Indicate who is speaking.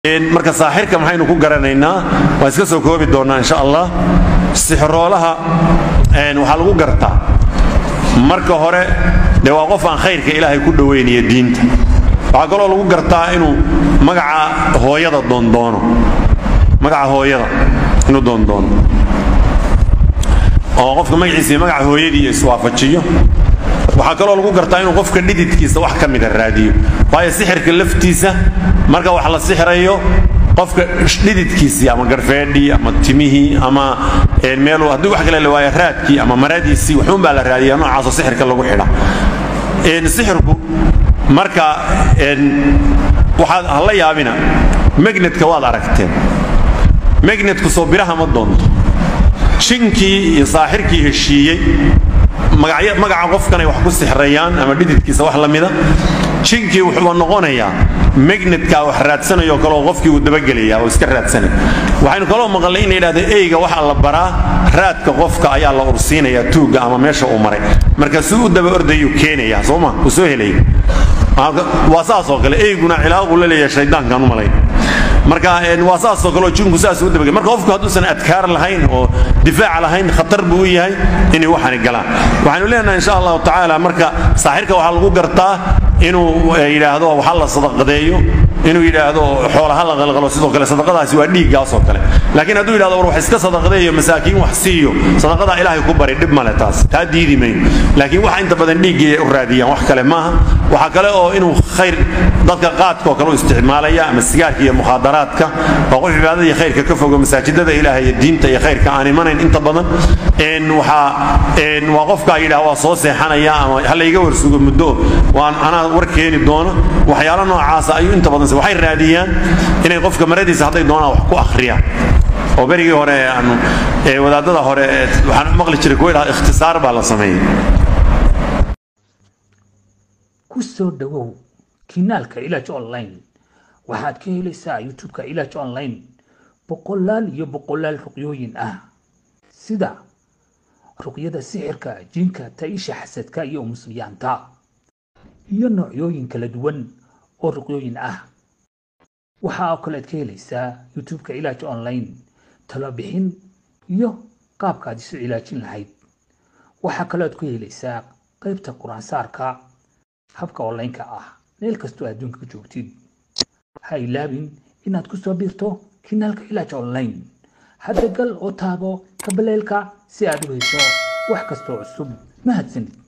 Speaker 1: marka saaxirka maxaynu ku garanaynaa waa iska soo koobi doonnaa insha allah sixiroolaha waxaa lagu gartaa marka hore dee waa qof aan khayrka ilaahay ku dhowaynaya diinta waxaa kaloo lagu gartaa inuu magaca hooyada doondoono magaca hooyada inuu doondoono oo qofka magaciisa iyo magaca hooyadii iswaafajiyo waxaa kaloo lagu gartaa inuu qofka dhididkiisa wax ka mida raadiyo waayo sixirka laftiisa marka wax la sixirayo qofka dhididkiisii ama garfeedhii ama timihii ama meel haddii wax kale la waayo raadkii ama maradiisii waxuun baa la raadiyaa noocaasoo sixirka lagu xidha sixirku marka waxaad hala yaabina magnetka waad aragteen magnetku soo biraha ma doonto jinkii iyo saaxirkii heshiiyey magaca qofkanay wax ku sixrayaan ama dhididkiisa wax la mida jinkii wuxuuba noqonayaa magnetka wax raadsanayo kaleo qofkii uu dabagelaya oo iska raadsanaya waxaynu kaloo maqalnay in la yidhahdo eyga waxaa la baraa raadka qofka ayaa la ursiinaya tuugga ama meesha uu maray marka si u daba ordayuu keenaya sooma uu soo helaya waa saasoo kale eyguna cilaaquu la leeyahay shaydaankaan u malayn marka waa saasoo kaleo jinku saas u dabagel marka qofku hadduusan adkaar lahayn oo difaac lahayn khatar buu u yahay inay waxani galaan waxaynu leenahay insha allahu tacaala marka saaxirka waxaa lagu gartaa inuu yidhaahdo waxa la sadaqadeeyo inuu yidhaahdo xoolaha la qalqalo sidoo kale sadaqadaasi waa dhiiggaasoo kale laakiin hadduu yidhahdo war wax iska sadaqadeeyo masaakiin wax siiyo sadaqadaa ilaahay ku bari dhib male taas taa diidi mayno laakiin waxa inta badan dhiiggii u raadiyaan wax kale maaha waxaa kale oo inuu khayr dadka qaadkaoo kale u isticmaalaya ama sigaarka iyo mukhaadaraadka waa qof cibaadada iyo khayrka ka fogo masaajidada ilaahay iyo diinta iyo khayrka aan imanayn inta badan waa qofkaa yidhaha waa soo seexanaya ama ha layga warsugo muddo waan anaa war keeni doono waxyaalo noocaasa ayuu inta badan waxay raadiyaan inay qofka maradiisa hadday doonaan wax ku akhriyaan oo berigii hore aanu wadaadada hore waxaan maqli jiray kuwa idhaha ikhtisaar baa la sameeyey
Speaker 2: ku soo dhowow kinaalka ilaaj online waxaad ka helaysaa youtube-ka ilaaj online boqolaal iyo boqolaal ruqyooyin ah sida ruqyada sixirka jinka taisha xasadka iyo musliyaanta iyo noocyooyin kala duwan oo ruqyooyin ah waxaa oo kalead ka helaysaa youtube-ka ilaaj online talobixin iyo qaabkaad isu cilaajin lahayd waxaa kalead ku helaysaa qaybta qur-aansaarka habka online-ka ah meel kastoo adduunka ka joogtid ha ilaabin inaad ku soo biirto kinaalka ilaaj online hadda gal oo taabo kabaleelka si aad u hesho wax kastoo cusub mahadsanid